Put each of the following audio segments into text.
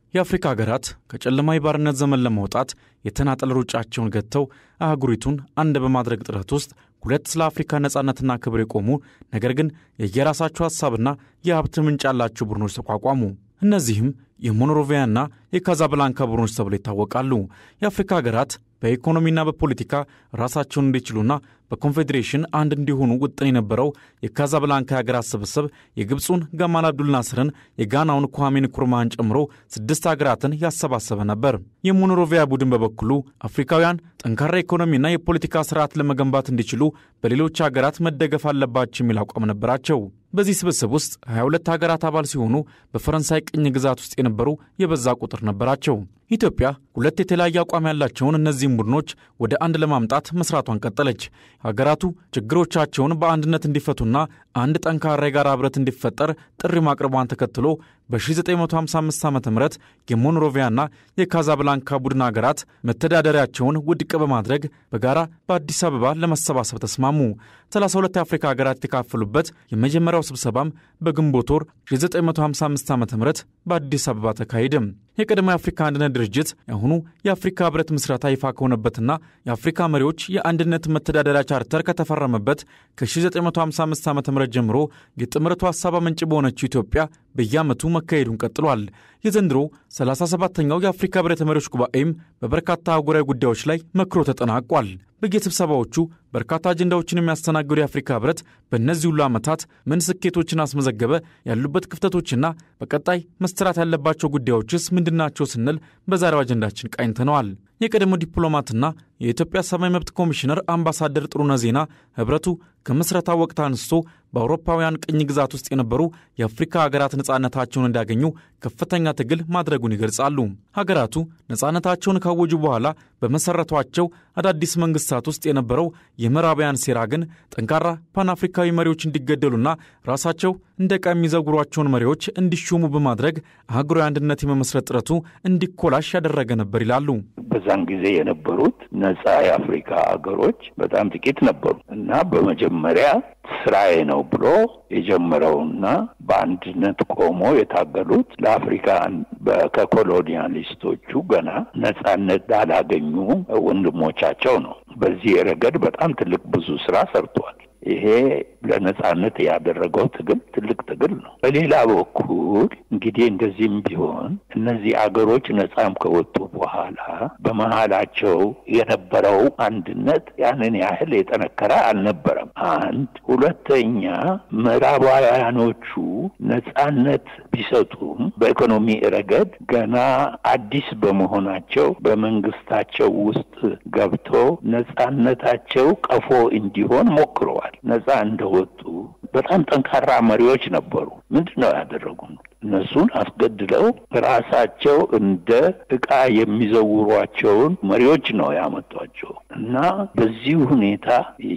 የአፍሪካ ሀገራት ከጨለማ የባርነት ዘመን ለመውጣት የተናጠል ሩጫቸውን ገጥተው አህጉሪቱን አንድ በማድረግ ጥረት ውስጥ ሁለት ስለ አፍሪካ ነጻነትና ክብር የቆሙ ነገር ግን የየራሳቸው ሐሳብና የሀብት ምንጭ ያላቸው ቡድኖች ተቋቋሙ። እነዚህም የሞኖሮቪያና የካዛብላንካ ቡድኖች ተብለው ይታወቃሉ። የአፍሪካ ሀገራት በኢኮኖሚና በፖለቲካ ራሳቸውን እንዲችሉና በኮንፌዴሬሽን አንድ እንዲሆኑ ውጥን የነበረው የካዛብላንካ የሀገራት ስብስብ የግብፁን ገማል አብዱል ናስርን የጋናውን ኳሜ ንኩርማን ጨምሮ ስድስት ሀገራትን ያሰባሰበ ነበር። የሞኖሮቪያ ቡድን በበኩሉ አፍሪካውያን ጠንካራ ኢኮኖሚና የፖለቲካ ስርዓት ለመገንባት እንዲችሉ በሌሎች ሀገራት መደገፍ አለባቸው የሚል አቋም ነበራቸው። በዚህ ስብስብ ውስጥ 22 ሀገራት አባል ሲሆኑ በፈረንሳይ ቅኝ ግዛት ውስጥ የነበሩ የበዛ ቁጥር ነበራቸው። ኢትዮጵያ ሁለት የተለያየ አቋም ያላቸውን እነዚህም ቡድኖች ወደ አንድ ለማምጣት መስራቷን ቀጠለች። ሀገራቱ ችግሮቻቸውን በአንድነት እንዲፈቱና አንድ ጠንካራ የጋራ ህብረት እንዲፈጠር ጥሪ ማቅረቧን ተከትሎ በ1955 ዓ ም የሞንሮቪያና የካዛብላንካ ቡድን ሀገራት መተዳደሪያቸውን ውድቅ በማድረግ በጋራ በአዲስ አበባ ለመሰባሰብ ተስማሙ። 32 የአፍሪካ ሀገራት የተካፈሉበት የመጀመሪያው ስብሰባም በግንቦት ወር 1955 ዓ ም በአዲስ አበባ ተካሄደ። የቀድሞ የአፍሪካ አንድነት ድርጅት የአሁኑ የአፍሪካ ህብረት ምስረታ ይፋ ከሆነበትና የአፍሪካ መሪዎች የአንድነት መተዳደሪያ ቻርተር ከተፈረመበት ከ1955 ዓ ም ጀምሮ የጥምረቱ ሀሳብ ምንጭ በሆነችው ኢትዮጵያ በየዓመቱ መካሄዱን ቀጥሏል። የዘንድሮ 37ኛው የአፍሪካ ህብረት መሪዎች ጉባኤም በበርካታ አህጉራዊ ጉዳዮች ላይ መክሮ ተጠናቋል። በየስብሰባዎቹ በርካታ አጀንዳዎችን የሚያስተናግዱ የአፍሪካ ህብረት በእነዚህ ሁሉ ዓመታት ምን ስኬቶችን አስመዘገበ፣ ያሉበት ክፍተቶችና በቀጣይ መሰራት ያለባቸው ጉዳዮችስ ምንድናቸው ስንል በዛሬው አጀንዳችን ቃኝተነዋል። የቀድሞ ዲፕሎማትና የኢትዮጵያ ሰብአዊ መብት ኮሚሽነር አምባሳደር ጥሩነህ ዜና ህብረቱ ከምስረታ ወቅት አንስቶ በአውሮፓውያን ቅኝ ግዛት ውስጥ የነበሩ የአፍሪካ ሀገራት ነጻነታቸውን እንዲያገኙ ከፍተኛ ትግል ማድረጉን ይገልጻሉ። ሀገራቱ ነጻነታቸውን ካወጁ በኋላ በመሰረቷቸው አዳዲስ መንግስታት ውስጥ የነበረው የምዕራባውያን ሴራ ግን ጠንካራ ፓን አፍሪካዊ መሪዎች እንዲገደሉና ራሳቸው እንደ ዕቃ የሚዘውሯቸውን መሪዎች እንዲሾሙ በማድረግ አህጉራዊ አንድነት የመመስረት ጥረቱ እንዲኮላሽ ያደረገ ነበር ይላሉ። በዛን ጊዜ የነበሩት ነጻ የአፍሪካ ሀገሮች በጣም ጥቂት ነበሩ እና በመጀመሪያ ስራዬ ነው ብሎ የጀመረውና በአንድነት ቆሞ የታገሉት ለአፍሪካ ከኮሎኒያሊስቶቹ ገና ነጻነት ላላገኙ ወንድሞቻቸው ነው። በዚህ ረገድ በጣም ትልቅ ብዙ ስራ ሰርቷል። ይሄ ለነጻነት ያደረገው ትግል ትልቅ ትግል ነው። በሌላ በኩል እንግዲህ እንደዚህም ቢሆን እነዚህ አገሮች ነጻም ከወጡ በኋላ በመሀላቸው የነበረው አንድነት ያንን ያህል የጠነከረ አልነበረም። አንድ ሁለተኛ፣ ምዕራባውያኖቹ ነጻነት ቢሰጡም በኢኮኖሚ ረገድ ገና አዲስ በመሆናቸው በመንግስታቸው ውስጥ ገብቶ ነጻነታቸው ቀፎ እንዲሆን ሞክረዋል። ነጻ እንደወጡ በጣም ጠንካራ መሪዎች ነበሩ። ምንድን ነው ያደረጉ? እነሱን አስገድለው ራሳቸው እንደ ዕቃ የሚዘውሯቸውን መሪዎች ነው ያመጧቸው እና በዚህ ሁኔታ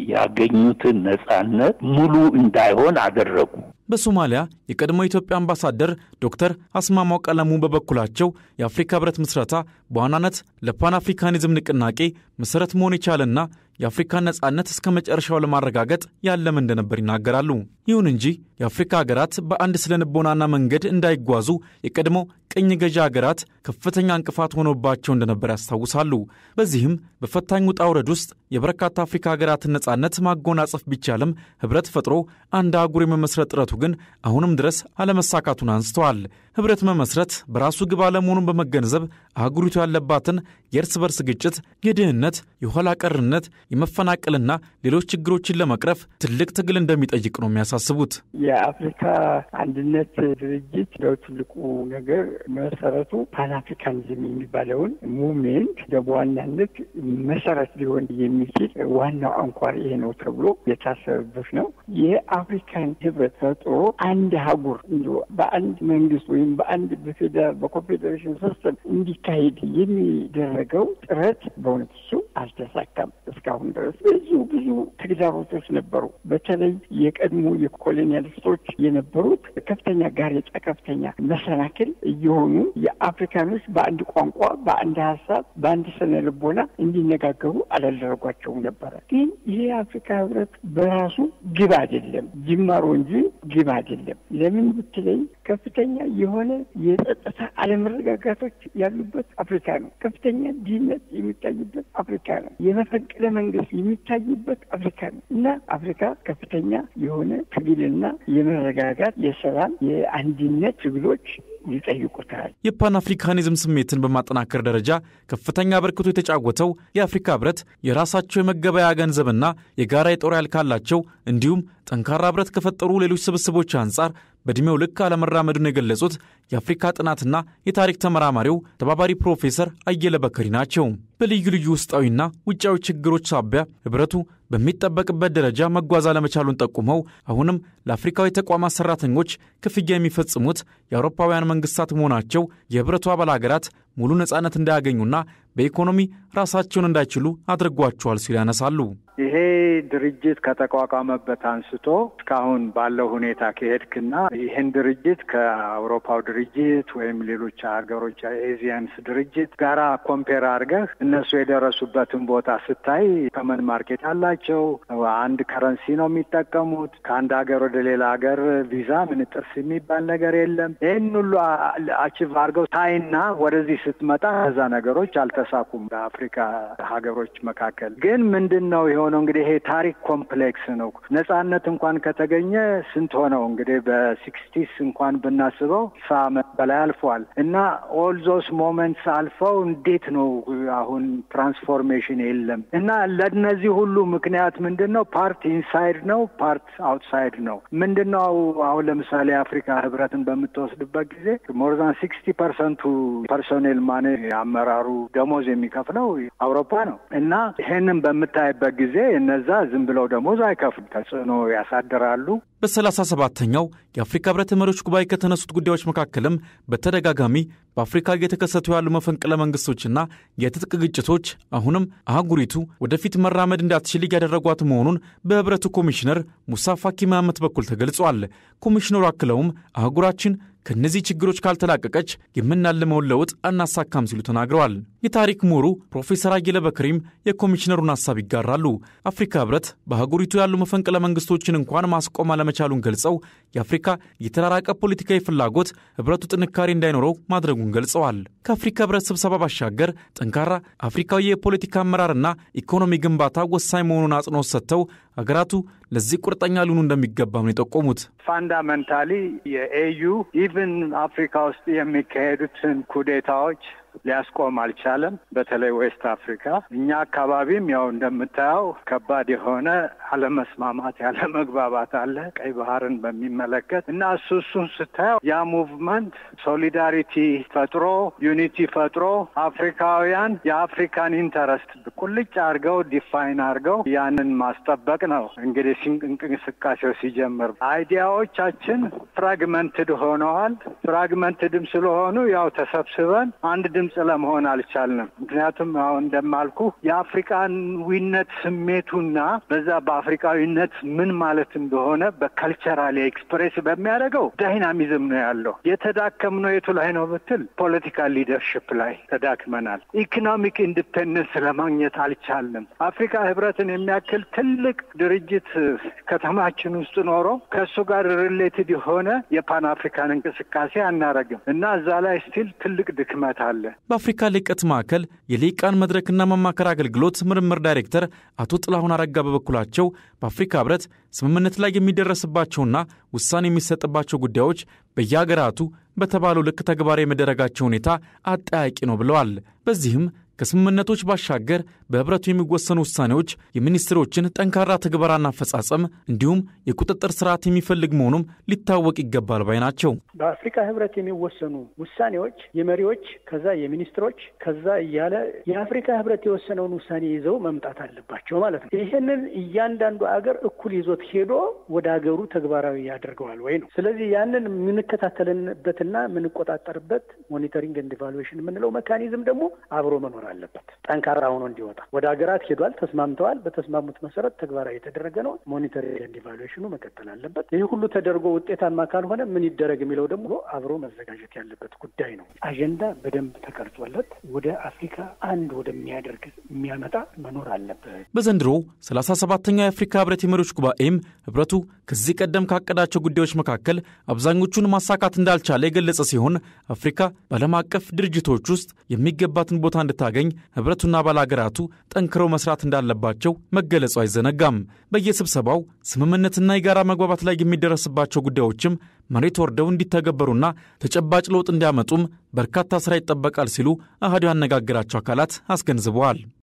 ያገኙትን ነጻነት ሙሉ እንዳይሆን አደረጉ። በሶማሊያ የቀድሞ የኢትዮጵያ አምባሳደር ዶክተር አስማማው ቀለሙ በበኩላቸው የአፍሪካ ህብረት ምስረታ በዋናነት ለፓን አፍሪካኒዝም ንቅናቄ መሠረት መሆን የቻለና የአፍሪካን ነጻነት እስከ መጨረሻው ለማረጋገጥ ያለም እንደነበር ይናገራሉ። ይሁን እንጂ የአፍሪካ ሀገራት በአንድ ስነ ልቦናና መንገድ እንዳይጓዙ የቀድሞ ቅኝ ገዢ ሀገራት ከፍተኛ እንቅፋት ሆኖባቸው እንደነበር ያስታውሳሉ። በዚህም በፈታኝ ውጣ ውረድ ውስጥ የበርካታ አፍሪካ ሀገራትን ነጻነት ማጎናጸፍ ቢቻልም ህብረት ፈጥሮ አንድ አህጉር የመመስረት ጥረቱ ግን አሁንም ድረስ አለመሳካቱን አንስተዋል። ህብረት መመስረት በራሱ ግብ አለመሆኑን በመገንዘብ አህጉሪቱ ያለባትን የእርስ በርስ ግጭት፣ የድህነት፣ የኋላ ቀርነት፣ የመፈናቀልና ሌሎች ችግሮችን ለመቅረፍ ትልቅ ትግል እንደሚጠይቅ ነው የሚያሳስቡት። የአፍሪካ አንድነት ድርጅት ለው ትልቁ ነገር መሰረቱ ፓን አፍሪካኒዝም የሚባለውን ሙቭሜንት በዋናነት መሰረት ሊሆን የሚችል ዋናው አንኳር ይሄ ነው ተብሎ የታሰበበት ነው። የአፍሪካን ህብረት ፈጥሮ አንድ አህጉር በአንድ መንግስት ወይም በአንድ በፌዴራል በኮንፌዴሬሽን ሲስተም እንዲካሄድ የሚደረገው ጥረት በእውነት እሱ አልተሳካም። እስካሁን ድረስ ብዙ ብዙ ተግዳሮቶች ነበሩ። በተለይ የቀድሞ የኮሎኒያሊስቶች የነበሩት ከፍተኛ ጋሬጣ፣ ከፍተኛ መሰናክል እየሆኑ የአፍሪካኖች በአንድ ቋንቋ፣ በአንድ ሀሳብ፣ በአንድ ስነ ልቦና እንዲነጋገሩ አላደረጓቸውም ነበረ። ግን ይሄ የአፍሪካ ህብረት በራሱ ግብ አይደለም፣ ጅማሮ እንጂ ግብ አይደለም። ለምን ብትለኝ ከፍተኛ የሆነ የጸጥታ አለመረጋጋቶች ያሉበት አፍሪካ ነው። ከፍተኛ ድህነት የሚታይበት አፍሪካ ነው። የመፈንቅለ መንግስት የሚታይበት አፍሪካ ነው እና አፍሪካ ከፍተኛ የሆነ ትግልና የመረጋጋት የሰላም የአንድነት ትግሎች ይጠይቁታል። የፓን አፍሪካኒዝም ስሜትን በማጠናከር ደረጃ ከፍተኛ አበርክቶ የተጫወተው የአፍሪካ ህብረት የራሳቸው የመገበያ ገንዘብና የጋራ የጦር ኃይል ካላቸው እንዲሁም ጠንካራ ህብረት ከፈጠሩ ሌሎች ስብስቦች አንጻር በዕድሜው ልክ አለመራመዱን የገለጹት የአፍሪካ ጥናትና የታሪክ ተመራማሪው ተባባሪ ፕሮፌሰር አየለ በከሪ ናቸው። በልዩ ልዩ ውስጣዊና ውጫዊ ችግሮች ሳቢያ ህብረቱ በሚጠበቅበት ደረጃ መጓዝ አለመቻሉን ጠቁመው አሁንም ለአፍሪካዊ ተቋማት ሰራተኞች ክፍያ የሚፈጽሙት የአውሮፓውያን መንግስታት መሆናቸው የህብረቱ አባል ሀገራት ሙሉ ነጻነት እንዳያገኙና በኢኮኖሚ ራሳቸውን እንዳይችሉ አድርጓቸዋል ሲሉ ያነሳሉ። ይሄ ድርጅት ከተቋቋመበት አንስቶ እስካሁን ባለው ሁኔታ ከሄድክና ይህን ድርጅት ከአውሮፓው ድርጅት ወይም ሌሎች ሀገሮች ኤዚያንስ ድርጅት ጋራ ኮምፔር አድርገህ እነሱ የደረሱበትን ቦታ ስታይ ከመን ማርኬት አላቸው። አንድ ከረንሲ ነው የሚጠቀሙት። ከአንድ ሀገር ወደ ሌላ ሀገር ቪዛ ምን ጥርስ የሚባል ነገር የለም። ይህን ሁሉ አቺቭ አድርገው ታይና ወደዚህ ስትመጣ እነዛ ነገሮች አልተሳኩም። በአፍሪካ ሀገሮች መካከል ግን ምንድን ነው የሆነው? እንግዲህ ይሄ ታሪክ ኮምፕሌክስ ነው። ነጻነት እንኳን ከተገኘ ስንት ሆነው እንግዲህ በሲክስቲስ እንኳን ብናስበው ሳ ዓመት በላይ አልፏል እና ኦል ዞስ ሞመንትስ አልፈው እንዴት ነው አሁን ትራንስፎርሜሽን የለም እና ለእነዚህ ሁሉ ምክንያት ምንድን ነው? ፓርት ኢንሳይድ ነው፣ ፓርት አውትሳይድ ነው። ምንድን ነው አሁን ለምሳሌ የአፍሪካ ህብረትን በምትወስድበት ጊዜ ሞርዛን ሲክስቲ ፐርሰንቱ ፐርሶኔል ማኔ አመራሩ ደሞዝ የሚከፍለው አውሮፓ ነው እና ይሄንን በምታይበት ጊዜ እነዛ ዝም ብለው ደሞዝ አይከፍሉ ተጽዕኖ ያሳድራሉ። በሰላሳ ሰባተኛው የአፍሪካ ህብረት መሪዎች ጉባኤ ከተነሱት ጉዳዮች መካከልም በተደጋጋሚ በአፍሪካ እየተከሰቱ ያሉ መፈንቅለ መንግስቶችና የትጥቅ ግጭቶች አሁንም አህጉሪቱ ወደፊት መራመድ እንዳትችል እያደረጓት መሆኑን በህብረቱ ኮሚሽነር ሙሳ ፋኪ መሐመድ በኩል ተገልጿል። ኮሚሽነሩ አክለውም አህጉራችን ከእነዚህ ችግሮች ካልተላቀቀች የምናልመውን ለውጥ አናሳካም ሲሉ ተናግረዋል። የታሪክ ምሁሩ ፕሮፌሰር አየለ በክሪም የኮሚሽነሩን ሀሳብ ይጋራሉ። አፍሪካ ህብረት በአህጉሪቱ ያሉ መፈንቅለ መንግስቶችን እንኳን ማስቆም አለመቻሉን ገልጸው የአፍሪካ የተራራቀ ፖለቲካዊ ፍላጎት ህብረቱ ጥንካሬ እንዳይኖረው ማድረጉን ገልጸዋል። ከአፍሪካ ህብረት ስብሰባ ባሻገር ጠንካራ አፍሪካዊ የፖለቲካ አመራርና ኢኮኖሚ ግንባታ ወሳኝ መሆኑን አጽንኦት ሰጥተው አገራቱ ለዚህ ቁርጠኛ ሊሆኑ እንደሚገባም ነው የጠቆሙት። ፋንዳመንታሊ የኤዩ ኢቭን አፍሪካ ውስጥ የሚካሄዱትን ኩዴታዎች ሊያስቆም አልቻለም። በተለይ ዌስት አፍሪካ እኛ አካባቢም ያው እንደምታየው ከባድ የሆነ አለመስማማት፣ ያለመግባባት አለ ቀይ ባህርን በሚመለከት እና እሱ እሱን ስታየው ያ ሙቭመንት ሶሊዳሪቲ ፈጥሮ ዩኒቲ ፈጥሮ አፍሪካውያን የአፍሪካን ኢንተረስት ቁልጭ አድርገው ዲፋይን አድርገው ያንን ማስጠበቅ ነው እንግዲህ እንቅስቃሴው ሲጀምር። አይዲያዎቻችን ፍራግመንትድ ሆነዋል። ፍራግመንትድም ስለሆኑ ያው ተሰብስበን አንድ ድምፅ ለመሆን አልቻልንም። ምክንያቱም አሁን እንደማልኩ የአፍሪካዊነት ስሜቱና በዛ በአፍሪካዊነት ምን ማለት እንደሆነ በከልቸራል ኤክስፕሬስ በሚያደርገው ዳይናሚዝም ነው ያለው። የተዳከምነው የቱ ላይ ነው ብትል ፖለቲካል ሊደርሽፕ ላይ ተዳክመናል። ኢኮኖሚክ ኢንዲፔንደንስ ለማግኘት አልቻልንም። አፍሪካ ህብረትን የሚያክል ትልቅ ድርጅት ከተማችን ውስጥ ኖሮ ከእሱ ጋር ሪሌትድ የሆነ የፓን አፍሪካን እንቅስቃሴ አናረግም እና እዛ ላይ ስቲል ትልቅ ድክመት አለ። በአፍሪካ ልቀት ማዕከል የልሂቃን መድረክና መማከር አገልግሎት ምርምር ዳይሬክተር አቶ ጥላሁን አረጋ በበኩላቸው በአፍሪካ ህብረት ስምምነት ላይ የሚደረስባቸውና ውሳኔ የሚሰጥባቸው ጉዳዮች በየሀገራቱ በተባለው ልክ ተግባራዊ የመደረጋቸው ሁኔታ አጠያቂ ነው ብለዋል። በዚህም ከስምምነቶች ባሻገር በህብረቱ የሚወሰኑ ውሳኔዎች የሚኒስትሮችን ጠንካራ ተግባራና አፈጻጸም እንዲሁም የቁጥጥር ስርዓት የሚፈልግ መሆኑም ሊታወቅ ይገባል ባይ ናቸው። በአፍሪካ ህብረት የሚወሰኑ ውሳኔዎች የመሪዎች ከዛ የሚኒስትሮች ከዛ እያለ የአፍሪካ ህብረት የወሰነውን ውሳኔ ይዘው መምጣት አለባቸው ማለት ነው። ይህንን እያንዳንዱ አገር እኩል ይዞት ሄዶ ወደ አገሩ ተግባራዊ ያደርገዋል ወይ ነው። ስለዚህ ያንን የምንከታተልበትና የምንቆጣጠርበት ሞኒተሪንግ ኤንድ ኢቫሉዌሽን የምንለው መካኒዝም ደግሞ አብሮ መኖር አለበት። ጠንካራ ሆኖ እንዲወጣ ወደ ሀገራት ሄዷል፣ ተስማምተዋል። በተስማሙት መሰረት ተግባራዊ የተደረገ ነው። ሞኒተሪንግ ኤንድ ኢቫሉዌሽኑ መቀጠል አለበት። ይህ ሁሉ ተደርጎ ውጤታማ ካልሆነ ምን ይደረግ የሚለው ደግሞ አብሮ መዘጋጀት ያለበት ጉዳይ ነው። አጀንዳ በደንብ ተቀርጾለት ወደ አፍሪካ አንድ ወደሚያደርግ የሚያመጣ መኖር አለበት። በዘንድሮ ሰላሳ ሰባተኛው የአፍሪካ ህብረት የመሪዎች ጉባኤም ህብረቱ ከዚህ ቀደም ካቀዳቸው ጉዳዮች መካከል አብዛኞቹን ማሳካት እንዳልቻለ የገለጸ ሲሆን አፍሪካ በዓለም አቀፍ ድርጅቶች ውስጥ የሚገባትን ቦታ እንድታገኝ ህብረቱና አባል አገራቱ ጠንክረው መስራት እንዳለባቸው መገለጹ አይዘነጋም። በየስብሰባው ስምምነትና የጋራ መግባባት ላይ የሚደረስባቸው ጉዳዮችም መሬት ወርደው እንዲተገበሩና ተጨባጭ ለውጥ እንዲያመጡም በርካታ ሥራ ይጠበቃል ሲሉ አህዱ ያነጋገራቸው አካላት አስገንዝበዋል።